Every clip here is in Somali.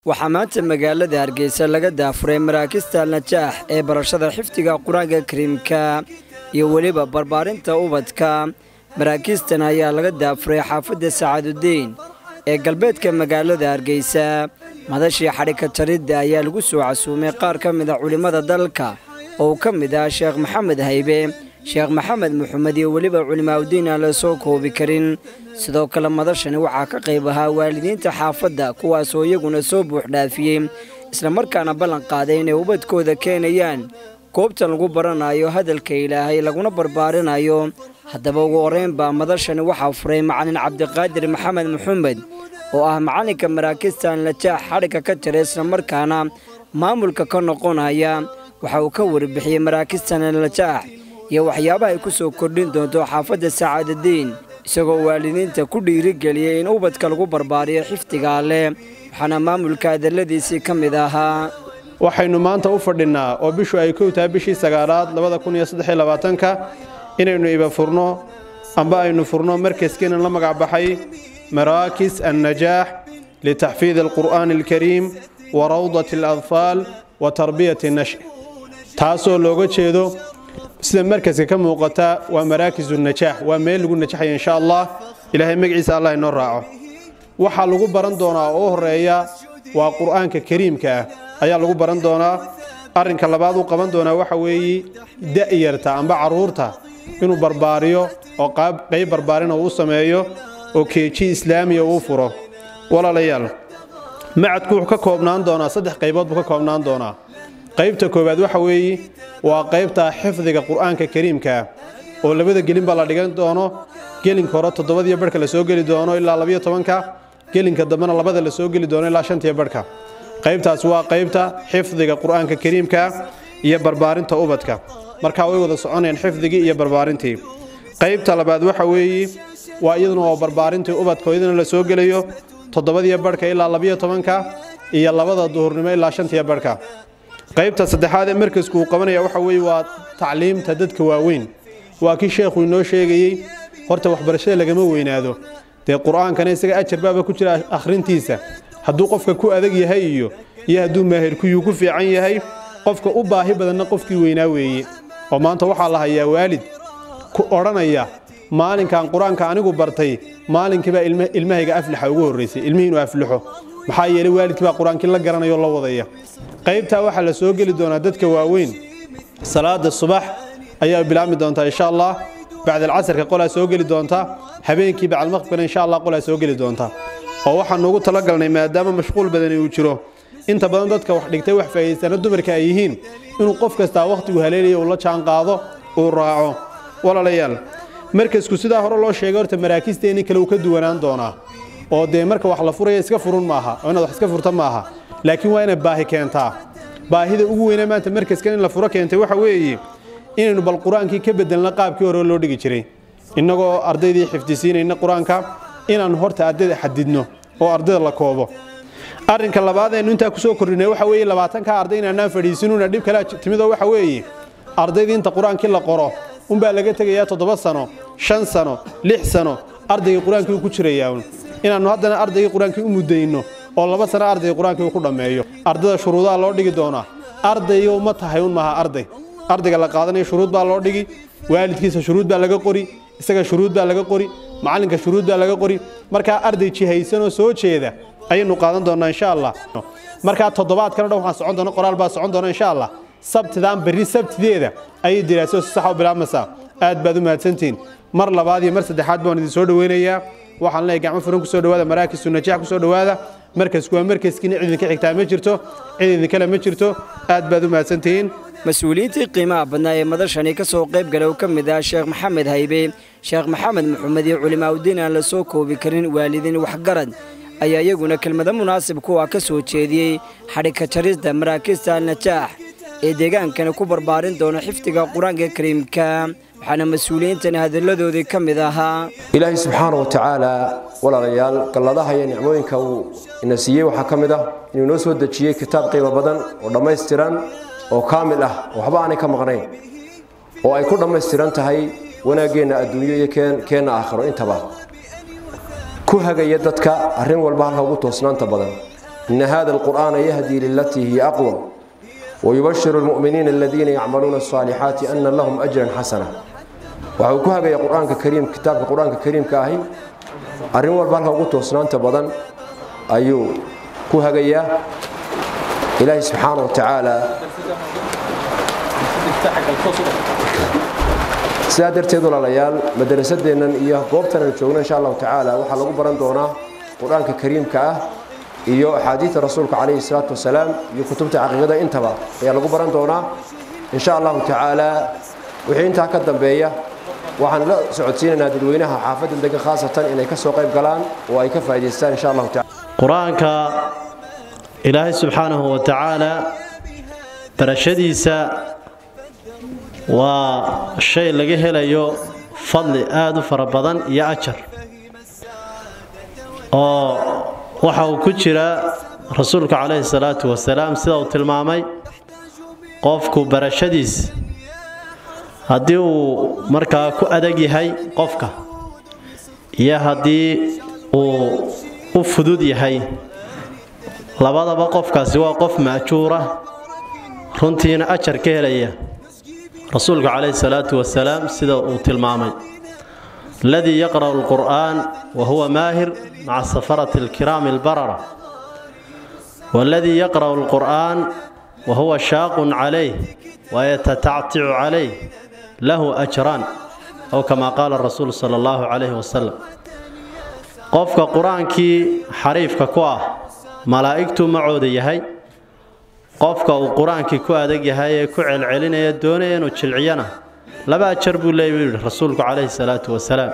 waxaa maanta magaalada hargeysa laga daafuray maraakista najaax ee barashada xifdiga qur-aanka kariimka iyo weliba barbaarinta ubadka maraakiistan ayaa laga daafuray xaafadda sacaadudiin ee galbeedka magaalada hargeysa madashii xadhika jaridda ayaa lagu soo casuumay qaar ka mid a culimmada dalka oo uu ka mid ah sheekh maxamed haybe sheekh maxamed muxamed iyo weliba culimaaudiin aan la soo koobi karin sidoo kale madashani waxaa ka qayb ahaa waalidiinta xaafadda kuwaasoo iyaguna soo buuxdhaafiyey islamarkaana ballan qaaday inay ubadkooda keenayaan goobtan lagu baranayo hadalka ilaahay laguna barbaarinayo haddaba ugu horrayn baa madashani waxaa furay macalin cabdiqaadir maxamed maxamed oo ah macalinka maraakistan najaax xadhigga ka jira islamarkaana maamulka ka noqonaya waxa uu ka warbixiyey maraakistan najaax iyo waxyaabaha ay ku soo kordhin doonto xaafadda sacaadadiin isagoo waalidiinta ku dhiirigeliyey in ubadka lagu barbaariyo xifdiga alleh waxaana maamulka hadalladiisii ka mid ahaa waxaynu maanta u fadhinnaa oo bishu ay kow tahay bishii sagaalaad labada kun iyo saddex iyo labaatanka inaynu iba furno amba aynu furno markaskiinan la magac baxay maraakis annajaax litaxfiidi alqur'aani alkariim wa rawdati aladfaal wa tarbiyati nash taasoo looga jeedo sida markaska ka muuqata waa maraakisu najaax waa meel lagu najaxaya insha allah ilaahay magaciisa allah inoo raaco waxaa lagu baran doonaa oo u horeeya waa qur'aanka kariimka ah ayaa lagu baran doonaa arrinka labaad uu qaban doonaa waxa weeye da'yarta amba carruurta inuu barbaariyo oo qayb barbaarina uu u sameeyo oo keeji islaamiya uu furo walaalayaal macadku wuxuu ka koobnaan doonaa saddex qaybood buu ka koobnaan doonaa qaybta koowaad waxa weeye waa qaybta xifdiga qur'aanka kariimkaa oo labada gelin baa la dhigan doono gelinka hore toddobadiyo barhka la soo geli doono ilaa labiyo tobanka gelinka dambena labada la soo geli doono ilaa shantiyo barhka qaybtaas waa qaybta xifdiga qur'aanka kariimka iyo barbaarinta ubadka markaa way wada soconayaan xifdigii iyo barbaarintii qaybta labaad waxa weeye waa iyaduna waa barbaarintii ubadka iyaduna la soo gelayo toddobadiyo barhka ilaa labiyo tobanka iyo labada duhurnimo ilaa shantiyo barhka qaybta saddexaad ee markasku uu qabanaya waxa weeye waa tacliimta dadka waaweyn waa kii sheekhu inoo sheegayey horta waxbarashada lagama weynaado dee qur'aankana isaga ajar baaba ku jira akhrintiisa hadduu qofka ku adag yahay iyo iyo hadduu maahirkuyuu ku fiican yahay qofka u baahi badanna qofkii weynaa weeye oo maanta waxaa la hayaa waalid ku odhanaya maalinkan qur-aanka anigu bartay maalinkiibaa ilmahayga aflaxa ugu horraysay ilmihii inuu aflaxo maxaa yeelay waalidkii baa qur-aankii la garanayoo la wadaya qaybtaa waxaa la soo geli doonaa dadka waaweyn salaada subax ayaa bilaabmi doontaa insha allah bacdalcasarka qolaa soo geli doonta habeenkii bacdalmaqribkana insha allah qolaa soo geli doonta oo waxaanu ugu talagalnay maadaama mashquul badani uu jiro inta badan dadka wax dhigtay wax faa'iidaystana dumarka ay yihiin inuu qof kastaa wakhtigu haleelaya uu la jaan qaado uu raaco walaalayaal markasku sidaa hore loo sheegay horta maraakisteennii kale uu ka duwanaan doonaa oo dee marka wax la furaya iska furun maaha oo inaad wax iska furta maaha laakiin waa inay baahi keentaa baahida ugu weyna maanta markaskan in la furo keentay waxa weeye inaynu bal qur-aankii ka bedelna qaabkii hore loo dhigi jiray innagoo ardaydii xifdisiinayna qur-aanka inaannu horta ardayda xadidno oo ardayda la koobo arrinka labaad aynu intaa ku soo kordhinay waxa weeye labaatanka arday inaanaan fadhiisinuna dhib kale timidoo waxa weeye ardaydii inta qur-aankii la qoro unbaa laga tegayaa toddoba sano shan sano lix sano ardaygii qur-aankii uu ku jirayaa inaannu haddana ardaygii qur-aankii u muddayno oo laba sano ardayga qur-aankii uu ku dhammeeyo ardada shuruudaha loo dhigi doonaa ardayga uma tahay un maaha arday ardayga la qaadanayo shuruud baa loo dhigi waalidkiisa shuruud baa laga qori isaga shuruud baa laga qori macalinka shuruud baa laga qori markaa arday jihaysanoo soo jeeda ayaynu qaadan doonnaa insha allah markaa toddobaadkana dhan waxaan socon doona qoraal baa socon doona insha allah sabtidaan berri sabtideeda ayay diraasado si saxa u bilaabmaysaa aad baad u mahadsantihiin mar labaad iyo mar saddexaad baan idin soo dhoweynayaa waxaan leeyahay gacmo furan ku soo dhowaada maraakisu najaax ku soo dhowaada markasku waa markaskiina cid idinka xigtaa ma jirto cid idinkale ma jirto aad baad u mahadsantihiin mas-uuliyiintii qiimaha badnaa ee madashani ka soo qayb galay oo ka mid ah sheekh maxamed haybe sheekh maxamed maxamed iyo culimaaudiin aan la soo koobi karin waalidiin waxgarad ayaa iyaguna kelmado munaasib kuwa ka soo jeediyey xadhigka jarista maraakiista alnajaax ee deegaankani ku barbaarin doona xifdiga qur-aanka kariimka waxaana mas-uuliyiintani hadalladoodii ka mid ahaa ilaahay subxaana wa tacaala walaalayaal galladaha iyo nicmooyinka uu ina siiyey waxaa ka mid ah inuu inoo soo dejiyey kitaab qiimo badan oo dhammaystiran oo kaamil ah oo waxba aanay ka maqnayn oo ay ku dhammaystiran tahay wanaaggeenna adduunyo iyo keenna aakhiro intaba ku hagaya dadka arrin walba halka ugu toosnaanta badan ina hada alqur'aana yahdii lilatii hiya aqwam wayubashiru lmu'miniina aladiina yacmaluuna alصaalixaati ana lahum ajran xasana waxa uu ku hagaya qur-aanka kariim kitaabka qur-aanka kariimka ahi arrin walba halka ugu toosnaanta badan ayuu ku hagayaa ilaahi subxaana wa tacaala sidaa darteed walaalayaal madarasadeennan iyo goobtan aan joogno insha allahu tacaala waxaa lagu baran doonaa qur-aanka kariimka ah iyo axaadiida rasuulka calayhi salaatu wasalaam iyo kutubta caqiidada intaba ayaa lagu baran doonaa insha allahu tacaala wixii intaa ka dambeeya waxaan la socodsiinaynaa dadweynaha xaafadda degan khaasatan inay ka soo qayb galaan oo ay ka faa'idaystaan insha allahu tacala qur-aanka ilaahay subxaanahu wa tacaala barashadiisa waa shay laga helayo fadli aada u fara badan iyo ajar oo waxa uu ku jira rasuulka calayhi salaatu wasalaam sida uu tilmaamay qofku barashadiis haddii uu markaa ku adag yahay qofka iyo haddii uu u fudud yahay labadaba qofkaasi waa qof maajuura runtiina ajar ka helaya rasuulka calayhi salaatu wasalaam sida uu tilmaamay aladii yaqra'u alqur'aan wa huwa maahir maca safarati alkiraami albarara waaladii yaqra'u alqur'aan wa huwa shaaqun calayh wayatatacticu calayh lahu ajraan ow kamaa qaala rasuulu sala allahu calayhi wasalam qofka qur-aankii xariifka ku ah malaa'igtuu macooda yahay qofka uu qur-aankii ku adag yahay ee ku celcelinaya doonaya inuu jilciyana laba ajar buu leey buu yidhi rasuulku calayhi salaatu wasalaam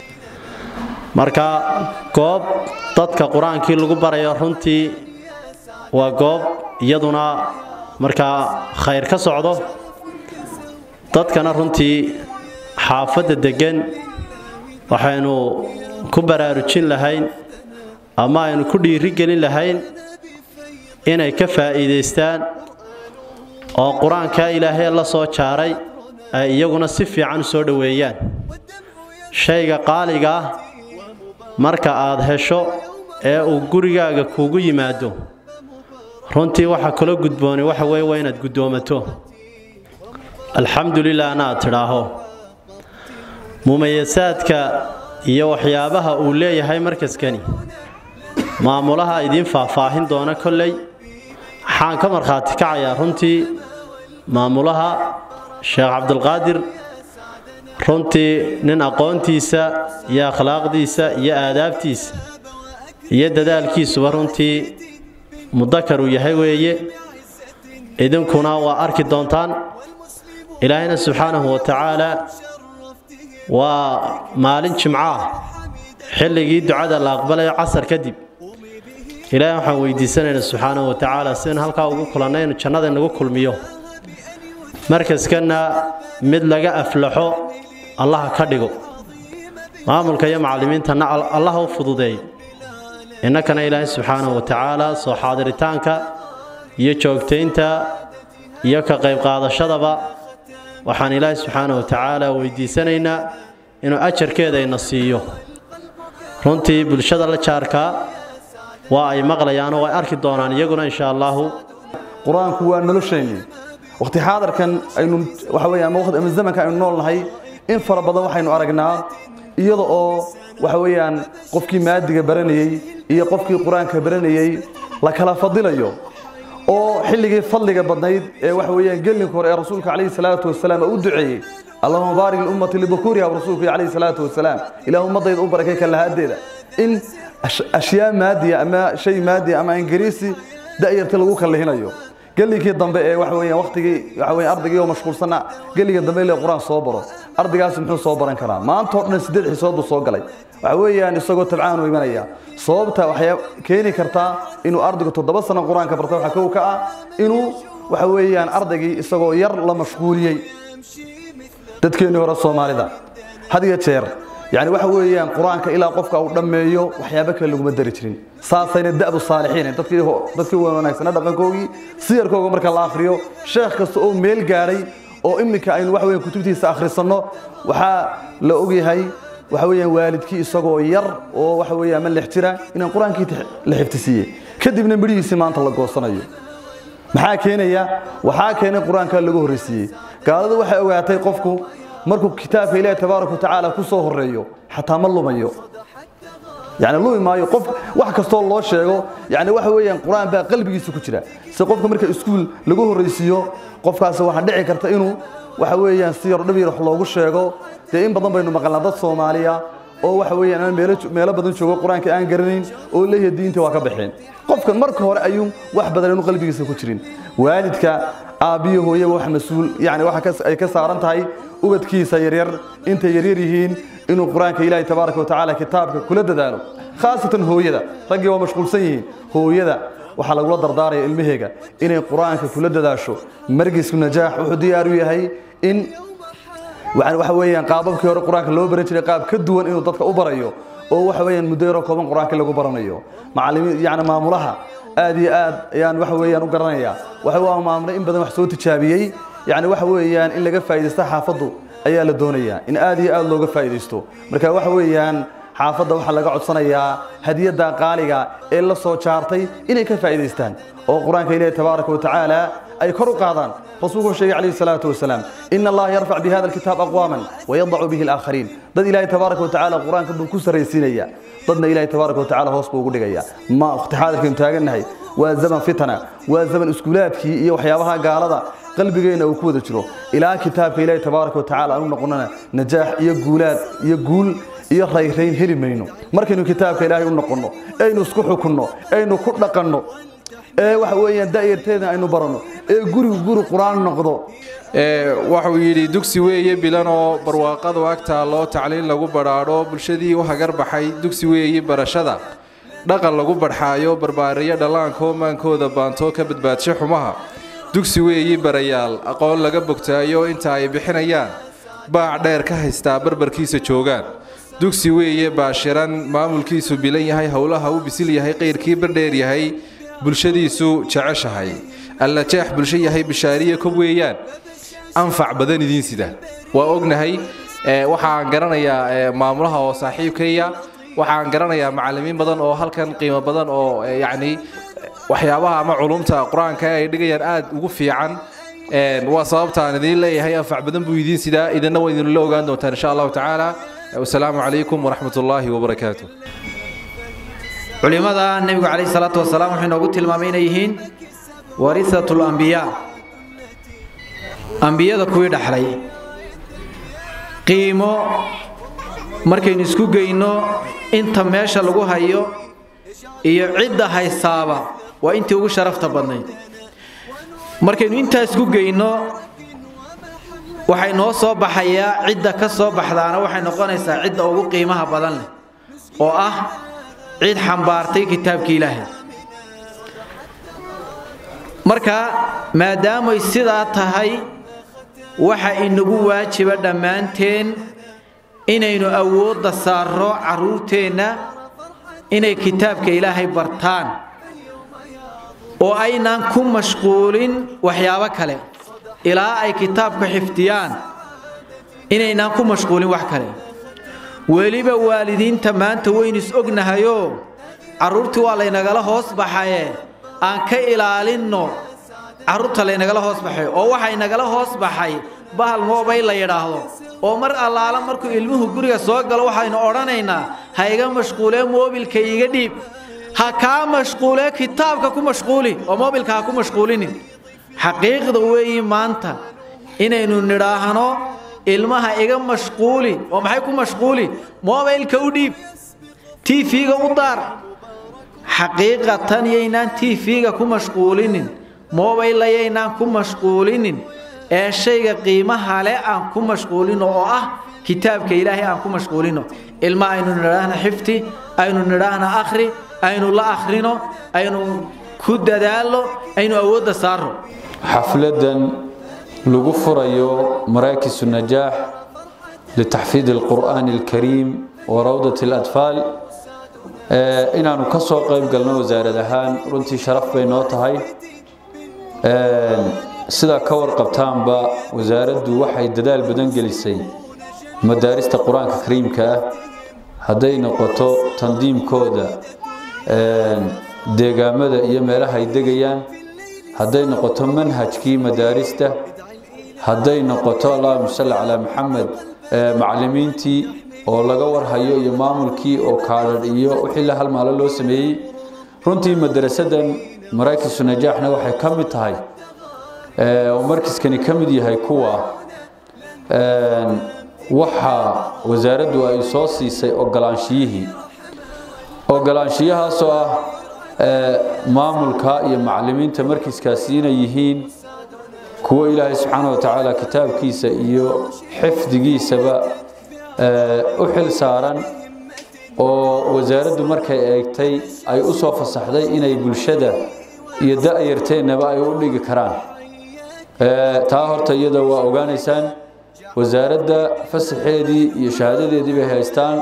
marka goob dadka qur-aankii lagu barayo runtii waa goob iyaduna markaa khayr ka socdo dadkana runtii xaafadda deggan waxaynu ku baraarujin lahayn ama aynu ku dhiiri gelin lahayn inay ka faa'iidaystaan oo qur-aankaa ilaahay la soo jaaray ay iyaguna si fiican u soo dhoweeyaan shayga qaaliga ah marka aad hesho ee uu gurigaaga kuugu yimaado runtii waxa kula gudbooni waxa weeye waa inaad guddoomato alxamdu lilah anaad tidhaaho mumayasaadka iyo waxyaabaha uu leeyahay markaskani maamulaha idiin faahfaahin doona kolley waxaan ka markhaati kacayaa runtii maamulaha sheekh cabdulqaadir runtii nin aqoontiisa iyo akhlaaqdiisa iyo aadaabtiisa iyo dadaalkiisuba runtii mudakar uu yahay weeye idinkuna waa arki doontaan ilaahayna subxaanahu wa tacaala waa maalin jimco ah xilligii ducada la aqbalayo casar kadib ilaahay waxaan weydiisanaynaa subxaanahu wa tacaala sidaynu halkaa ugu kulannay inu jannada inagu kulmiyo markaskanna mid laga aflaxo allaha ka dhigo maamulka iyo macallimiintana allaha u fududeeyo innakana ilaahay subxaanahu wa tacaala soo xaadiritaanka iyo joogtaynta iyo ka qayb qaadashadaba waxaan ilaahay subxaanahu wa tacaala weydiisanaynaa inuu ajarkeeda ina siiyo runtii bulshada la jaarkaa waa ay maqlayaanoo way arki doonaan iyaguna insha allaahu qur-aanku waa nolosheenni waqti xaadarkan aynu waxa weeye ama waqti ama zamanka aynu nool nahay in fara badan waxaynu aragnaa iyada oo waxa weeyaan qofkii maadiga baranayey iyo qofkii qur-aanka baranayey la kala fadilayo oo xilligii fadliga badnayd ee waxa weeyaan gelinka hore ee rasuulka calayhi salaatu wasalaam u duceeyey allahuma baarik liummati libukuriha rasuulka calayhi salaatu wasalaam ilaah ummadayda u barakay kalahaadeeda in ashyaa maadiya ama shay maadiya ama ingiriisi da'yarta lagu kallihinayo gelinkii dambe ee waxa weeyaan waqtigii waxa weeyaan ardaygii oo mashquulsana geliga dambe ilaa quraan soo baro ardaygaas muxuu soo baran karaa maanta oo dhan sideed xisood buu soo galay waxa weeyaan isagoo tabcaan u imanaya sababta waxay keeni kartaa inuu ardaygu toddoba sano qur-aanka barta waxa kow ka ah inuu waxa weeyaan ardaygii isagoo yar la mashquuliyey dadkeennii hore soomaalida had iyo jeer يعني waxa weeyaan quraanka ilaa qofka uu dhameeyo waxyaabo kale lagu madari jirin saasayna da'bu saalixiin dadkii dadkii wanaagsan dhaqankoogii siyarkooga marka la akhriyo sheekh kasta oo meel gaaray oo imika aynu wax weeyaan kutubtiisa akhrisano waxa la ogyahay waxa weeyaan waalidkii isagoo yar oo waxa weeyaan ma lix jira inaan quraankii la xifdisiiyey kadibna midhihiisii maanta la goosanayo maxaa keenaya waxaa keenay qur-aanka lagu horraysiiyey gaaladu waxay ogaatay qofku markuu kitaabka ilaahi tabaaraka watacaala ku soo horreeyo xataa ma lumayo yani lumi maayo qof wax kastoo loo sheego yani waxa weeyaan qur-aan baa qalbigiisa ku jira si qofka marka iskuul lagu horraysiiyo qofkaasi waxaa dhici karta inuu waxa weeyaan si yar dhib yar wax loogu sheego dee in badan baynu maqalnaa dad soomaaliya oo waxa weeyaan aan meelo meelo badan joogo qur-aanka aan garanayn oo leeyahay diinta waa ka baxeen qofkan marka hore ayuu wax badan inuu qalbigiisa ku jirin waalidka aabbiyo hooyaba wax mas-uul yani waxa ay ka saaran tahay ubadkiisa yaryar intay yaryar yihiin inuu qur-aanka ilaahay tabaaraka watacaala kitaabka kula dadaalo khaasatan hooyada raggii waa mashquulsan yihiin hooyada waxaa lagula dardaaraya ilmaheega inay qur-aanka kula dadaasho margisku najaax wuxuu diyaar u yahay in waxa weeyaan qaababkii hore qur-aanka loo baran jiray qaab ka duwan inuu dadka u barayo oo waxa weeyaan muddo yaroo kooban qur-aanka lagu baranayo macallimiin yani maamulaha aad iyo aad ayaan waxa weeyaan u garanayaa waxa waa maamule in badan wax soo tijaabiyey yani waxa weeyaan in laga faa'iidaysto xaafaddu ayaa la doonayaa in aad iyo aad looga faa'iidaysto marka waxa weeyaan xaafadda waxaa laga codsanayaa hadiyadda qaaliga ee la soo jaartay inay ka faa'iidaystaan oo qur-aanka ilaahi tabaaraka watacaala ay kor u qaadaan rasuulku sheegay calayhi salaatu wasalaam in allaha yarfac bihada alkitaab aqwaaman wayadacu bihi alaakhariin dad ilaahi tabaaraka watacaala qur-aanka buu ku sarraysiinaya dadna ilaahi tabaaraka watacaala hoos buu ugu dhigaya ma waqti xaadirkaynu taagannahay waa zaman fitana waa zaman iskuulaadkii iyo waxyaabaha gaalada qalbigeenna uu ku wada jiro ilaa kitaabka ilaahi tabaaraka watacaala aanu noqonana najaax iyo guulaad iyo guul iyo rayrayn heli mayno markaynu kitaabka ilaahay u noqonno aynu isku xukunno aynu ku dhaqanno ee waxa weeyaan da'yarteedna aynu baranno ee gurigu guri qur-aan noqdo waxuu yidhi dugsi weeye bilanoo barwaaqadu ag taalloo tacliin lagu badhaadho bulshadii u hagar baxay dugsi weeye barashada dhaqan lagu badhxaayo barbaariyo dhallaankoo maankooda baantoo ka badbaadsho xumaha dugsi weeye barayaal aqoon laga bogtaayo inta ay bixinayaan baac dheer ka haystaa barbarkiisa joogaan dugsi weeye baashiran maamulkiisu bilan yahay howlaha u bisil yahay qayrkii bardheer yahay bulshadiisu jeceshahay alla jeex bulsho yahay bishaariya kob weeyaan anfac badan idiin sida waa ognahay waxaan garanayaa maamulaha oo saaxiibkaya waxaan garanayaa macallimiin badan oo halkan qiimo badan oo yacni waxyaabaha ama culumta qur-aanka ay dhigayaan aad ugu fiican waa sababtaan idiin leeyahay anfac badan buu idiin sidaa idinna waa idinla ogaan doontaan insha allahu tacaala wasalaamu calaykum waraxmat ullaahi wabarakaatu culimada nebigu calayhi salaatu wasalaam wuxuu inoogu tilmaamay inay yihiin warihatul ambiyaa ambiyada kuwii dhaxlay qiimo markaynu isku geyno inta meesha lagu hayo iyo cidda haysaaba waa intii ugu sharafta badnayd markaynu intaa isku geyno waxay noo soo baxayaa cidda ka soo baxdaana waxay noqonaysaa cidda ugu qiimaha badan leh oo ah cid xambaartay kitaabkii ilaahay marka maadaamay sidaa tahay waxa inagu waajiba dhammaanteen inaynu awoodda saarro carruurteenna inay kitaabka ilaahay bartaan oo aynaan ku mashquulin waxyaabo kale ilaa ay kitaabka xifdiyaan inaynaan ku mashquulin wax kale weliba waalidiinta maanta waynu is ognahayoo carruurtii waa laynagala hoos baxaye aan ka ilaalinno carruurta laynagala hoos baxay oo waxay nagala hoos baxay bahal moobay la yidhaahdo oo mar allaala markuu ilmuhu guriga soo galo waxaynu odhanaynaa ha iga mashquulee moobilka iga dhiib ha kaa mashquulee kitaabka ku mashquuli oo moobilka ha ku mashquulinin xaqiiqda weeyi maanta inaynu nidhaahno ilmaha iga mashquuli oo maxay ku mashquuli moobilka u dhiib tv-ga u daar xaqiiqatan yaynaan tv-ga ku mashquulinin mobaylla yaynaan ku mashquulinin ee shayga qiimaha le aan ku mashquulino oo ah kitaabka ilaahay aan ku mashquulino ilma aynu nidhaahna xifti aynu nidhaahna akhri aynu la akhrino aynu ku dadaalno aynu awoodda saarno xafladan lagu furayo maraakisu najaax litaxfiid alqur'aani alkariim wa rawdat aladfaal inaanu ka soo qayb galno wasaarad ahaan runtii sharaf bay noo tahay sidaa ka warqabtaanba wasaaraddu waxay dadaal badan gelisay madaarista qur-aanka kariimka ah hadday noqoto tandiimkooda deegaamada iyo meelaha ay degayaan hadday noqoto manhajkii madaarista hadday noqoto allahuma salli calaa maxamed macallimiintii oo laga warhayo iyo maamulkii oo kaadhadh iyo wixii la halmaalo loo sameeyey runtii madarasadan maraakisu najaaxna waxay ka mid tahay oo markiskani ka mid yahay kuwa waxa wasaaraddu ay soo siisay ogolaanshiyihii ogolaanshiyahaasoo ah maamulka iyo macallimiinta markiskaasi inay yihiin kuwo ilaahay subxaana wa tacaala kitaabkiisa iyo xifdigiisaba u xil saaran oo wasaaraddu markay eegtay ay u soo fasaxday inay bulshada iyo da-yarteennaba ay u dhigi karaan taa horta iyada waa ogaanaysaan wasaaradda fasaxeedii iyo shahaadadeedii bay haystaan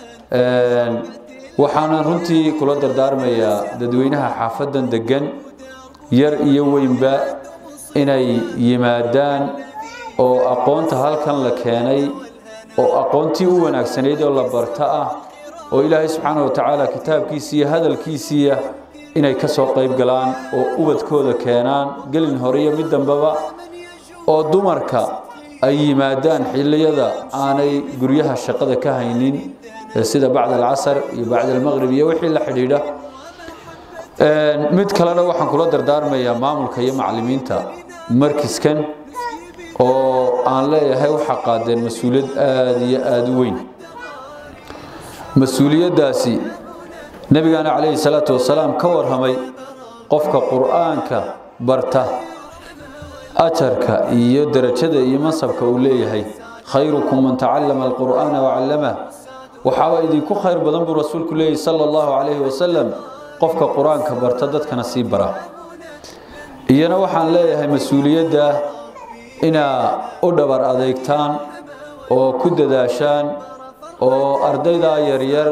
waxaana runtii kula dardaarmayaa dadweynaha xaafadan degan yar iyo weynba inay yimaadaan oo aqoonta halkan la keenay oo aqoontii u wanaagsanayd oo la barta ah oo ilaahay subxaana wa tacaala kitaabkiisii iyo hadalkiisiiya inay ka soo qayb galaan oo ubadkooda keenaan gelin hore iyo mid dambeba oo dumarka ay yimaadaan xilliyada aanay guryaha shaqada ka haynin sida bacda alcasar iyo bacda almaqrib iyo wixii la xidhiidha mid kalena waxaan kula dardaarmayaa maamulka iyo macallimiinta markiskan oo aan leeyahay waxaa qaadeen mas-uuliyad aada iyo aada u weyn mas-uuliyaddaasi nebigaana calayhi salaatu wasalaam ka warramay qofka qur-aanka barta ajarka iyo derajada iyo mansabka uu leeyahay khayrukum man tacallama alqur'aana wacallamah waxaaba idinku khayr badan buu rasuulku leeyahy sala allahu calayhi wasalam qofka qur-aanka barta dadkana sii bara iyana waxaan leeyahay mas-uuliyadda inaa u dhabar adeegtaan oo ku dadaashaan oo ardaydaa yaryar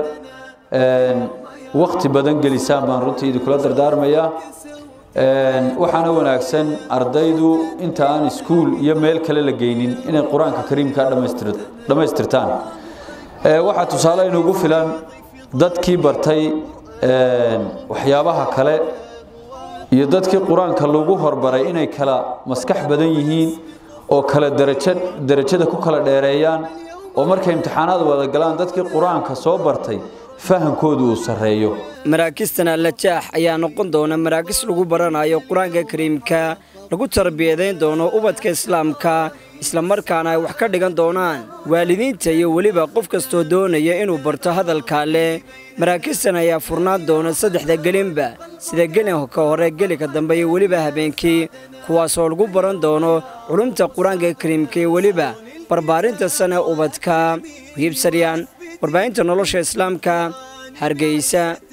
wakti badan gelisaan baan runtii idinkula dardaarmayaa waxaana wanaagsan ardaydu inta aan iskuul iyo meel kale la geynin inay qur-aanka kariimka dhammaystirtaan waxaa tusaale inugu filan dadkii bartay waxyaabaha kale iyo dadkii qur-aanka lagu horbaray inay kala maskax badan yihiin oo kala daraja darajada ku kala dheereeyaan oo markay imtixaanaad wada galaan dadkii qur-aanka soo bartay fahamkoodu uu sarreeyo maraakistan allajaax ayaa noqon doona maraakis lagu baranayo qur-aanka kariimka lagu tarbiyadayn doono ubadka islaamka islamarkaana ay wax ka dhigan doonaan waalidiinta iyo weliba qof kastoo doonaya inuu barto hadalka leh maraakistan ayaa furnaan doona saddexda gelinba sida gelinka hore gelika dambe iyo weliba habeenkii kuwaasoo lagu baran doono culumta qur-aanka kariimka iyo weliba barbaarinta sane ubadka hiibsaryaan warbaahinta nolosha islaamka hargeysa